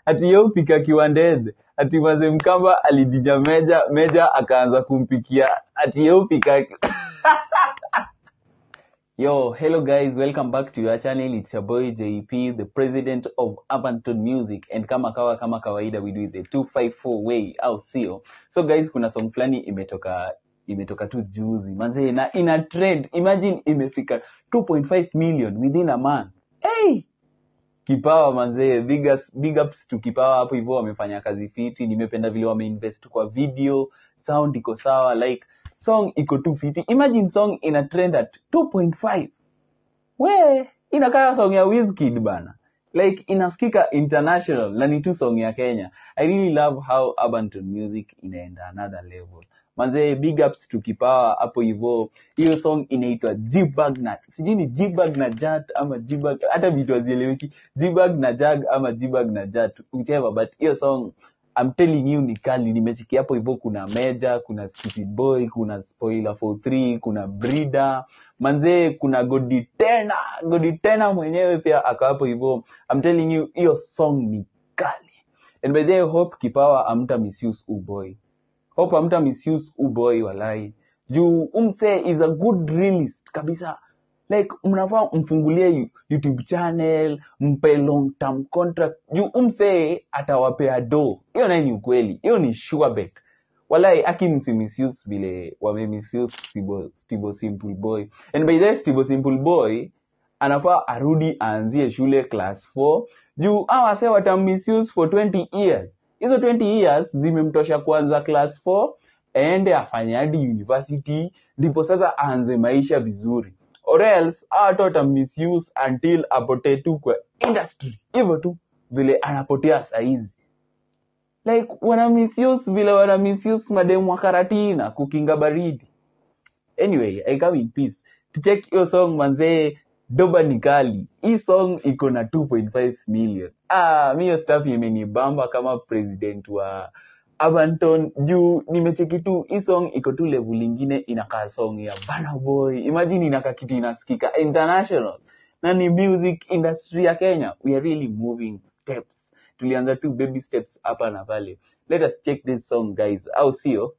ati yeye upika kiwandede ati maze mkamba alidinya meja meja akaanza kumpikia ati yeye upika Yo, hello guys, welcome back to your channel. It's your boy JP, the president of Abanton Music. And kama kawa kama kawaida we do it the 254 way au sio? So guys, kuna song fulani imetoka imetoka tu juzi manze na ina trend. Imagine imefika 2.5 million within a month. Hey! Kipawa manzee, big, ups, big ups to Kipawa hapo hivyo, wamefanya kazi fiti. Nimependa vile wameinvest kwa video, sound iko sawa, like song iko tu fiti. Imagine song ina trend at 2.5 we inakaa song ya Wizkid bana like inasikika international na ni tu song ya Kenya. I really love how Abanton music inaenda another level. Manze, big ups to Kipawa hapo hivyo. Hiyo song inaitwa G-Bag na sijui ni G-Bag na Jat ama G-Bag, hata vitu hazieleweki, G-Bag na Jag ama G-Bag na Jat, whichever, but hiyo song I'm telling you ni kali. Nimechikia hapo hivyo, kuna Meja, kuna City Boy, kuna Spoiler for 3, kuna Brida manzee, kuna Godi tena, Godi tena mwenyewe pia ako hapo hivyo. I'm telling you hiyo song ni kali. And by the way, hope Kipawa amta misuse uboy hope amta misuse uboy walai juu umse is a good realist kabisa like mnafaa mfungulie yu- youtube channel mpe long term contract juu umse atawapea do hiyo naye ni ukweli hiyo ni sure bet walai aki msimisuse vile wamemisuse Stibo, Stibo simple boy and by the way, Stibo simple boy anafaa arudi aanzie shule class 4 juu awase watammisuse for 20 years hizo 20 years zimemtosha kuanza class 4 aende afanye hadi university ndipo sasa aanze maisha vizuri or else hawa watu watammisuse until apotee tu kwa industry hivyo tu vile anapotea saizi like wana misuse vile wana misuse mademu wa karatina kukinga baridi anyway i come in peace tucheck hiyo song manzee doba ni kali hii song iko na 2.5 million ah mi hiyo stuff imenibamba kama president wa Abanton juu nimecheki tu hii song iko tu level ingine inakaa song ya Burna Boy imagine inakaa kitu inasikika international na ni music industry ya Kenya we are really moving steps tulianza tu baby steps hapa na pale let us check this song guys au sio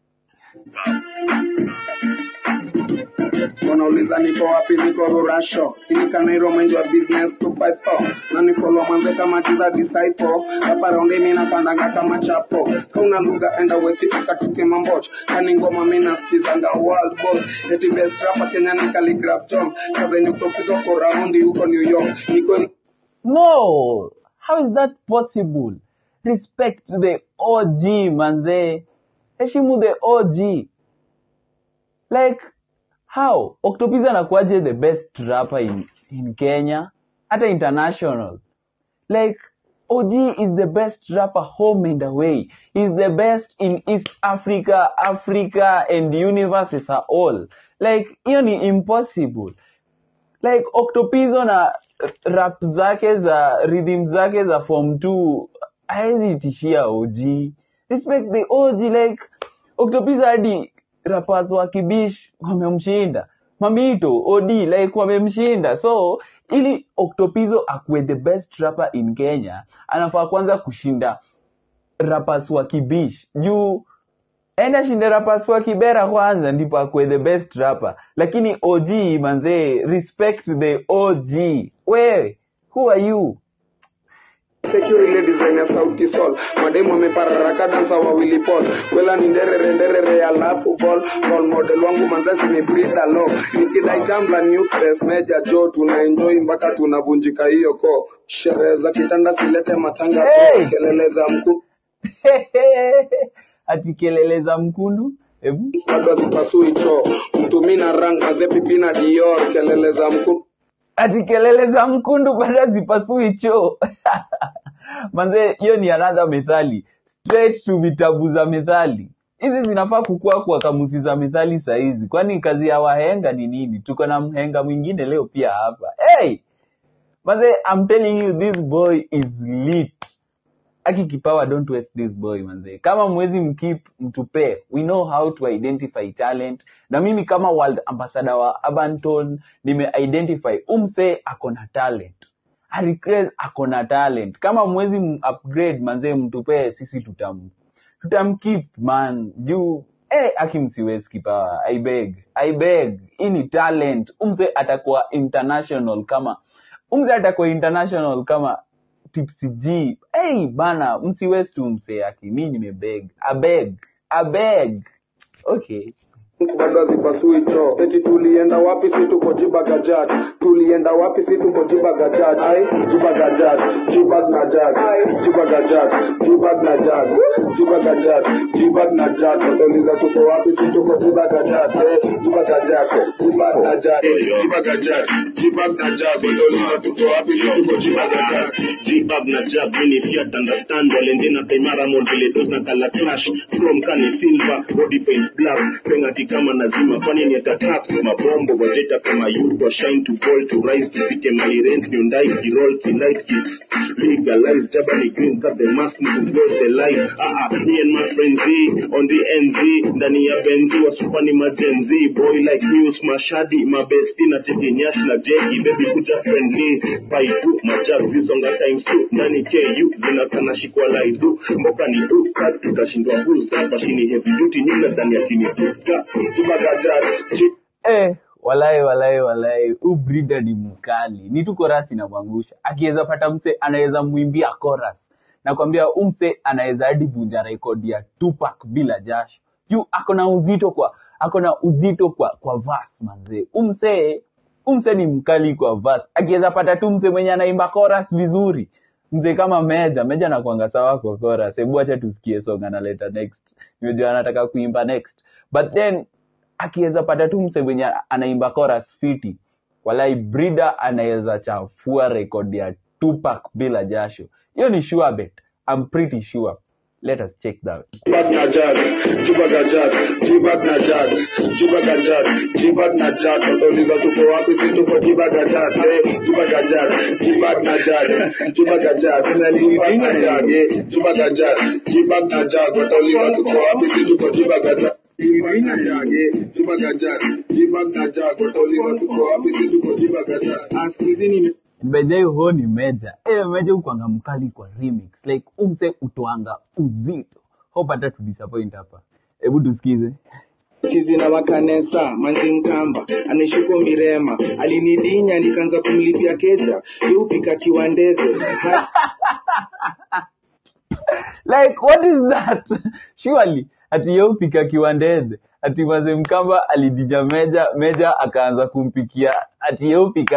wanauliza niko wapi niko rurasho inikanairo mind wa business 254 na nifolo mwanze kama jiza disciple hapa raundi mi napandanga kama chapo kauna lugha enda west ikatuke mamboch kani ngoma mi nasikizanga world boss eti best rapper kenya ni Khaligraph Jones kazenye kutopizwa kwa raundi huko new york niko No, how is that possible? Respect the OG, manze. Heshimu the OG. Like, how? Octopizzo anakuwaje the best rapper in, in Kenya? Hata international. Like, OG is the best rapper home and away. He's the best in East Africa, Africa, and the universe as a whole. Like, hiyo ni impossible like Octopizzo na rap zake za rhythm zake za form 2 haezi tishia OG. Respect the OG like Octopizzo hadi rappers wa Kibish wamemshinda. Mamito, OD like wamemshinda. So ili Octopizzo akuwe the best rapper in Kenya, anafaa kwanza kushinda rappers wa Kibish juu enda shinde rappers wa Kibera kwanza ndipo akuwe the best rapper, lakini OG manzee, respect the OG. Wewe who are you? Security ile design ya sauti sol mademu amepararaka dansa wawili pol wela ni nderere nderere alafu ball role model wangu manzasi ni Brida Law nikidai tamla nucleus meja jo tuna enjoy mpaka tunavunjika hiyo ko sherehe za kitanda silete matanga Hey! kelele za mkuu ati kelele za mkundu hebu bado hazipasui choo mtumina rang mazepipina dior kelele za mkuu ati kelele za mkundu bado zipasui choo manze hiyo ni another methali straight to vitabu za methali hizi zinafaa kukua kwa kamusi za methali sahizi kwani kazi ya wahenga ni nini tuko na mhenga mwingine leo pia hapa hey! manze I'm telling you this boy is lit aki kipawa don't waste this boy manze kama mwezi mkip mtupe we know how to identify talent na mimi kama world ambassador wa abanton nime identify umse ako na talent Harry ako na talent kama mwezi upgrade manzee mtupee sisi tutam tutamkeep man juu eh akimsiwezi kipawa i beg i beg hii ni talent umse atakuwa international kama umse atakuwa international kama tipsy g hey bana msiwezi tu mse aki mi nimebeg abeg abeg okay bado zipasui cho eti tulienda wapi si tuko jibagajat tulienda wapi si tuko jibagajat ai jibagajat jibag na jag jibagajat jibag na jag jibagajat jibag na jag watauliza tuko wapi si tuko jibagajat eh jibagajat jibag na jag jibagajat jibag na jag watauliza tuko wapi si tuko jibagajat G-Bab na jab mini fiat understand Valentina Taimara Montele dos na kala clash From Kani Silva body paint black Pengati kama nazima kwani ni attack Mabombo wajeta kama youth wa shine to ball to rise Tufike mali rent Hyundai Kirol Kilight Kicks Legalize Jabani green cut the mask ni kubuild the life Ah ah me and my friends Z on the NZ Ndani ya Benzi wa supani majenzi Boy like News Mashadi mabesti na cheki nyash na jegi Baby kuja friendly Paipu majag zisonga times two Ndani KU zinakana shikwa laidu Mboka ni uka tutashindwa boost Mashini heavy duty nyinga ndani ya chini tuka Jibagajat Jib eh walai walai walai huu brida ni mkali ni tu korasi inamwangusha akiweza pata mse anaweza mwimbia chorus nakwambia huu mse anaweza hadi vunja rekodi ya Tupac bila jasho juu ako na uzito kwa ako na uzito kwa kwa verse manzee huu mse huu mse ni mkali kwa verse akiweza pata tu mse mwenye anaimba chorus vizuri mzee kama meja meja nakwanga sawa kwa chorus hebu acha tusikie song analeta next nimejua anataka kuimba next but then akiweza pata tu mse mwenye anaimba chorus fiti walai brida anaweza chafua rekodi ya Tupac bila jasho hiyo ni sure bet I'm pretty sure let us check that Jibag na jag, jibagajat, jibag na jag, jibagajat, jibag na jag. Watauliza tuko wapi si tuko jibagajat, eh, jibagajat, jibag na jag, jibagajat, sina jibag na jag, eh, jibagajat, jibag na jag. Watauliza tuko wapi si tuko jibagajat. Jibag na jag, eh, jibagajat, jibag na jag. Watauliza tuko wapi si tuko jibagajat. Ah, siku hizi ni bedhai huo ni meja eh meja ukwanga mkali kwa remix like umse utwanga uzito hopata tu disappoint hapa hebu tusikize chizi na wakanesa manzi mkamba anishuko mirema alinidinya nikaanza kumlipia keja yupika kiwandege like what is that surely ati yeupika kiwandedhe ati maze mkamba alidija meja meja akaanza kumpikia ati yeupika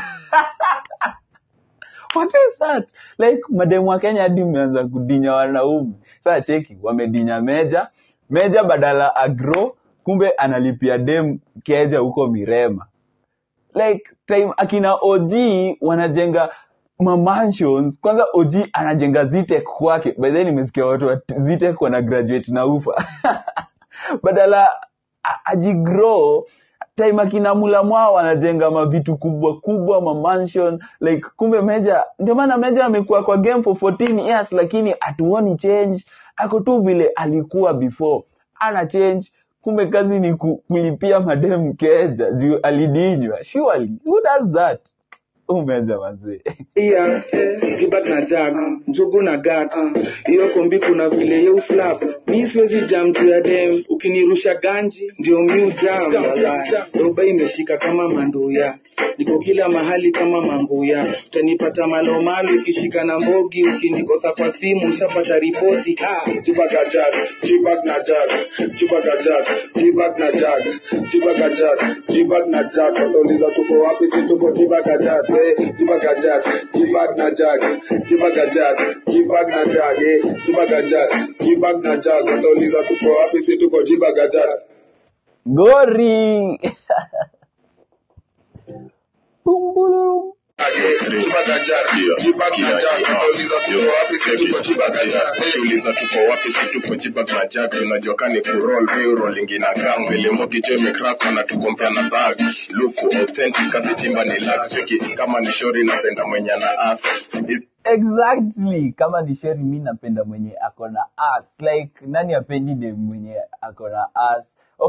what is that like mademu wa kenya hadi mmeanza kudinya wanaume saa cheki wamedinya meja meja badala agro kumbe analipia dem keja huko mirema like time akina OG wanajenga mamansions kwanza OG anajenga Zitek kwake by then nimesikia watu wa Zitek wana graduate na ufa badala a- ajigrow time akina mula mwao wanajenga mavitu kubwa kubwa mamansion like kumbe meja ndio maana meja amekuwa kwa game for 14 years lakini hatuoni change ako tu vile alikuwa before ana change kumbe kazi ni ku, kulipia madem keja juu alidinywa surely who does that umeja mazee iya jibag na jag njugu na gat hiyo kombi kuna vile ye uslap mi siwezi jam juu ya dem ukinirusha ganji ndio mi ujam roba imeshika kama manduya niko kila mahali kama manguya utanipata malomalo ikishika na mbogi ukinikosa kwa simu ushapata ripoti ah. jibagajat, jibag na jag, jibagajat, jibag na jag, jibagajat, jibag na jag. Watauliza tuko wapi si tuko jibagajat, eh, jibagajat, jibag na jag, jibagajat, jibag na jag, eh, jibagajat, jibag na jag. Watauliza tuko wapi si tuko jibagajat. gori Bumbulum. uliza tuko wapi si tuko jibag na jag tunajua kani kurol viurolingi na gang milimboki jo imekrak na tukompea na bag luku authentic asitimba ni lax cheki kama ni shori napenda mwenye na as exactly kama ni sheri mi napenda mwenye ako na ass like nani apendi dem mwenye ako na ass okay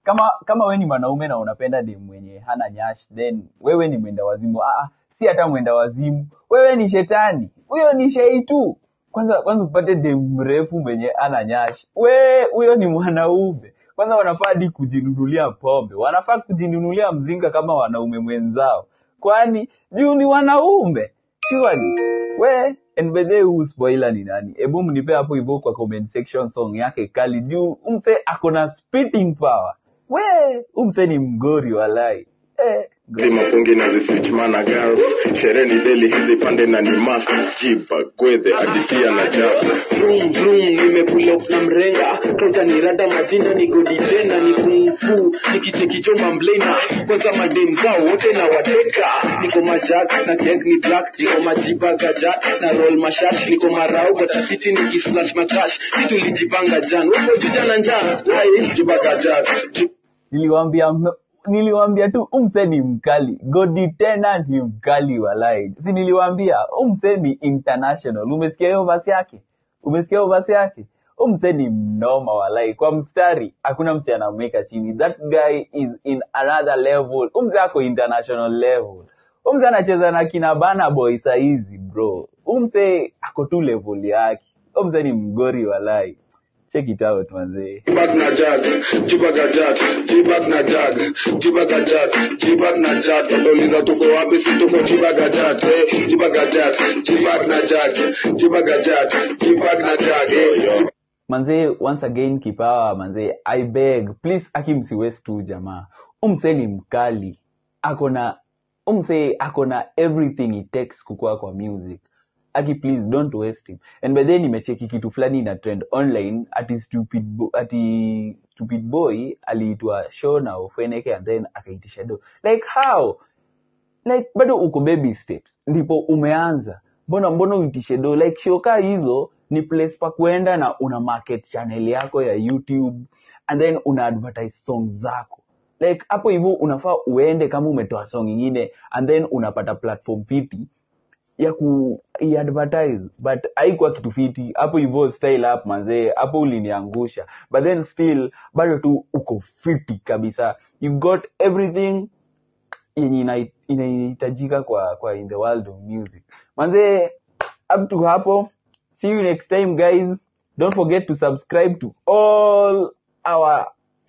kama kama we ni mwanaume na unapenda dem mwenye hana nyash then wewe ni mwenda wazimu ah, ah, si hata mwenda wazimu wewe ni shetani huyo ni shei tu kwanza kwanza upate dem mrefu mwenye ana nyash we huyo ni mwanaume kwanza wanafaa hadi kujinunulia pombe wanafaa kujinunulia mzinga kama wanaume mwenzao kwani juu ni wanaume surely we and by the way, huu spoiler ni nani hebu mnipe hapo hivyo kwa comment section song yake kali juu umse akona spitting power we umse ni mgori walai eh, zimapungi na ziswichmana girls sherehe ni deli hizi pande na ni must jiba gwedhe adisia na jaba vroom vroom nimepulop na mrenga kauja ni rada majina ni godi tena ni kungfu nikichekichoma mblena kwanza madem zao wote na wateka niko majak na keg ni black niko majiba gajat na roll mashash niko marau gatasiti nikislash makash kitu lijipanga jan wako jujana njaa ai jiba gajat niliwambia m- niliwambia tu umse ni mkali godi tena ni mkali walai si niliwambia umse ni international umesikia hiyo basi yake umesikia hiyo basi yake umse ni mnoma walai kwa mstari hakuna mse anamweka chini that guy is in another level umse ako international level umse anacheza na kina bana boy saizi bro umse ako tu level yake umse ni mgori walai check it out manzee Jibak na jag, jibak na jag, jibak na jag, jibak na jag, jibak na jag. Watauliza tuko wapi? Si tuko jibak na jag, eh, jibak na jag, jibak na jag, jibak na jag, jibak na jag, eh. manzee once again kipawa manzee i beg please aki msiwest tu jamaa umse ni mkali akona umse akona everything it takes kukua kwa music aki please don't waste him and by then nimecheki kitu fulani na trend online ati stupid bo, ati stupid boy aliitwa show na ofeneke and then akaitisha do like how like bado uko baby steps ndipo umeanza mbona mbona uitishe do like shoka hizo ni place pa kuenda na una market channel yako ya youtube and then una advertise song zako like hapo hivyo unafaa uende kama umetoa song ingine and then unapata platform fiti ya ku advertise but haikuwa kitu fiti hapo hivyo style up manzee hapo uliniangusha but then still bado tu uko fiti kabisa you got everything yenye ina- inahitajika kwa kwa in the world of music manze up to hapo see you next time guys don't forget to subscribe to all our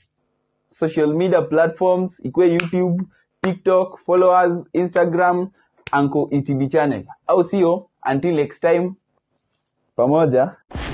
social media platforms ikwe youtube tiktok followers instagram anko etb channel au sio until next time pamoja